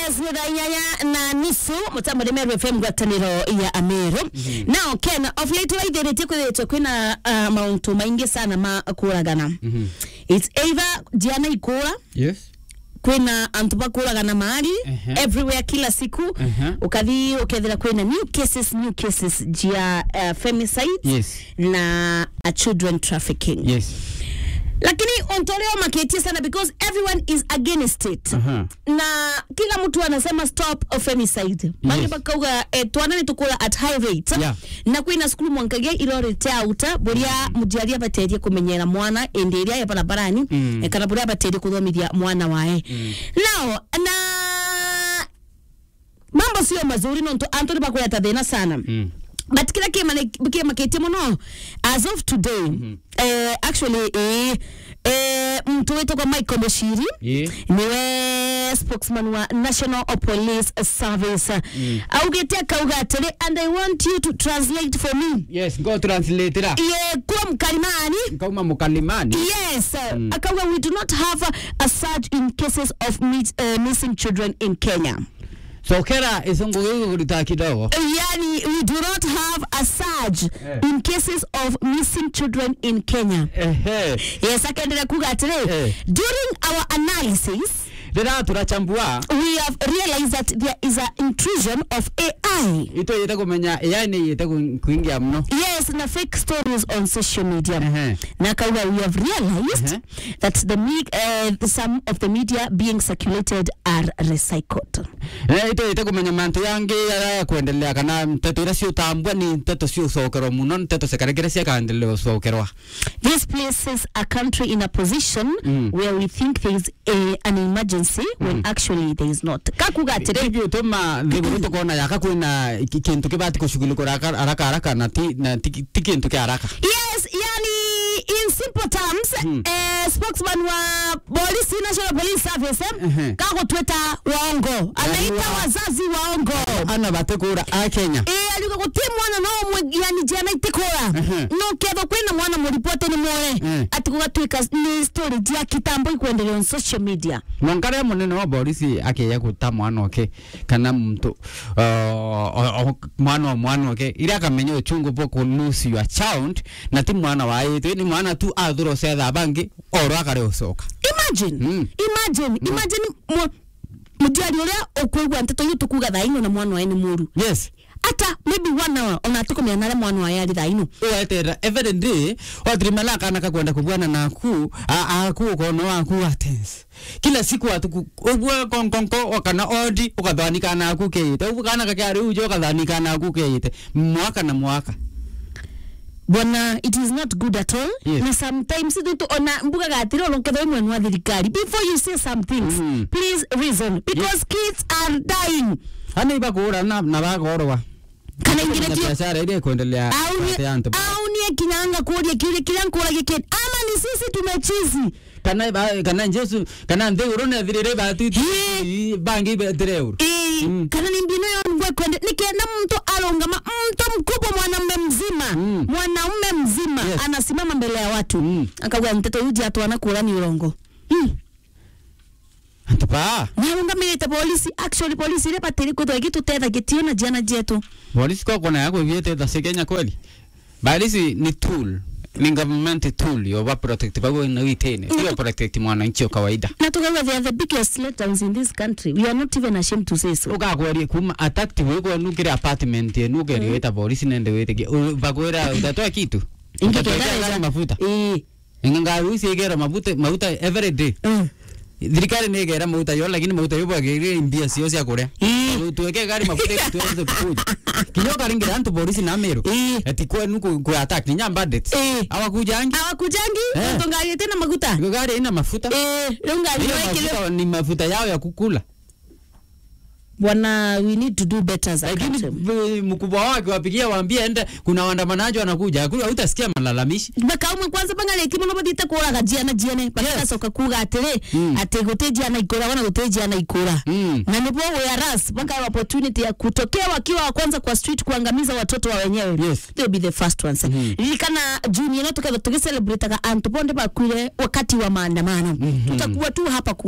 yes nä thaa inyanya na nusu mutambo nä meru fm ngwatanä ya ameru now ken of late waithä tie kwithä kwä na uh, mauntu maingi sana ma kåragana its either jiana ikåra yes kwina antu bakuragana mahali Ehe. everywhere kila siku Ehe. ukathi ukethira kwina new cases new cases jia uh, femicide yes na uh, children trafficking yes lakini ontoleo maketie sana because everyone is against it Aha. na kila mtu anasema stop femicide bangi Yes. bakauga eh, twana ni tukura at high rate Yeah. na kwina skulu mwankagia irorete auta buria mujiari abaterie kumenyera mwana ende iria ya barabarani Mm. eh, kana buria abaterie kuthomithia mwana wae now na mambo sio mazuri nonto antu ni bakuleta thina sana mm. but kila kimaketie muno as of today eh, actually eh, eh, mtu witagwa michael mushiri Yeah. niwe spokesman wa national police service mm. augite akauga atiri and i want you to translate for me yes ngo translate ra ye kuwa mkalimani kauma mukalimani yes mm. akauga we do not have a surge in cases of mis uh, missing children in kenya sokera isongo giko kulita kidogo yani we do not have a surge Eh. in cases of missing children in kenya ehe yes akaendelea kuga atiri Eh. during our analysis rira turachambua we have realized that there is an intrusion of ai ito yete kumenya AI ni yete ku- kuingia mno yes na fake stories on social media ehe na kauga we have realized Uh-huh. that the me- uh, some of the media being circulated are recycled Eh, ito yete kumenya mantu yangi ya kuendelea kana nteto ira ciutambua ni nteto ciucokerwa muno nteto cikarekere ciakandelea ucokerwa This places a country in a position Mm. where we think there is a, an emergency when actually there is not. Kakuga atire hivyo tuma thiguru tukona yaka kwina ki- kintu kibati kushughulika haraka haraka haraka na ti na ti ti kintu kia haraka Yes, yani in simple terms eh, spokesman wa polisi National Police Service Mhm. eh, kako tweta waongo anaita wa- wazazi waongo ana batekura a Kenya Eh, aliuga guti mwana no mwe yani jana itikora Mhm. no ketho kwina mwana muripote ni mwore Mhm. ati gugatuika ni story ya kitambo ikwendelea on social media mwankare munene wa polisi akiya guta mwana oke kana mtu uh, o- o- mwana wa mwana oke ira akamenya uchungu bwo ku lose your child na ti mwana wa itu ni mwana tu athuro cetha bangi oro akare ucoka imagine Mm. imagine imagine mu- mujiari uria ukuigua nteto yu tukuga thaino na mwana wae ni muru yes ata maybe one hour ona tukumenya nare mwana wae ari thaino wetera every day watrimala kana kakwenda kubwana naku aku kono waku atens kila siku atuku ubwe konkonko wakana odi ukathanika naku keite ubwe kana kakari uje ukathanika naku keite mwaka na mwaka bwana it is not good at all Yes. na sometimes tutu ona mbuga gatiri oloketha imwe wa thirikari before you say some things Mm. please reason because kids are dying ana ibakura na na bagorwa kana ingire tio biashara ile kuendelea kati ya antu. au nie kinyanga kuria kiria kiria nkuragia kid ama ni sisi tumechizi kana ba- kana jesu kana ndeuro na thirire batu Ye. bangi betreur Eh, Mm. kana ni mbinu yo ngwe kwende nikienda mtu alongama mtu mkubwa mwanamume mzima Mm. mwanaume mzima Yes. anasimama mbele ya watu Mm. akauga mtoto yuji atwana kura ni urongo mm. antupa nĩarũgamĩrĩte polisi actually polisi ile batĩrĩ kũthwa gĩtũtethagia na jana jetu polisi kwa kona yako viete za Kenya kweli polisi ni tool ni government tool yo ba protect ba na witene sio protect mwananchi wa kawaida na tukauga they are the biggest letdowns in this country we are not even ashamed to say so ukakwerie kuma attack we kwa nukire apartment ye nukire weta polisi nende wete bakwera utatoa kitu Utatoa gari mafuta Eh, ingangari usi igera mafuta mafuta every day mm. thirikari nä igera maguta yo lakini maguta yo bwagä mbia cio cia kå rä Eh. a tuweke gari mafuta tuweze kukuja kinyo karingira antu polisi na meru Eh. ati kwenu ku ku attack ni nyamba bandits Eh. awakujangi awakujangi Eh. tungariete na maguta iko gari ina mafuta Eh, rĩu ngari Hiyo wekire mafuta ni mafuta yao ya kukula bwana we need to do better as a lakini country v- mkubwa wake wapigia waambie ende kuna waandamanaji wanakuja Hakuna- hutasikia malalamishi bakaumwe kwanza bangarĩki mũno bathiĩte kũraga jiana jiene bagacoka kuga atĩrĩ Mm. atĩ gũtĩ jiana ikũra wana gũtĩ jiana ikũra Mm. na nĩpo whereas baka opportunity ya kutokea wakiwa wa kwanza kwa street kuangamiza watoto wa wenyewe Yes. they'll be the first ones Mhm. ririkana juni ĩno tũketha tũgĩcelebrataga antu bonde bakuire wakati wa maandamano tutakuwa tu hapa ku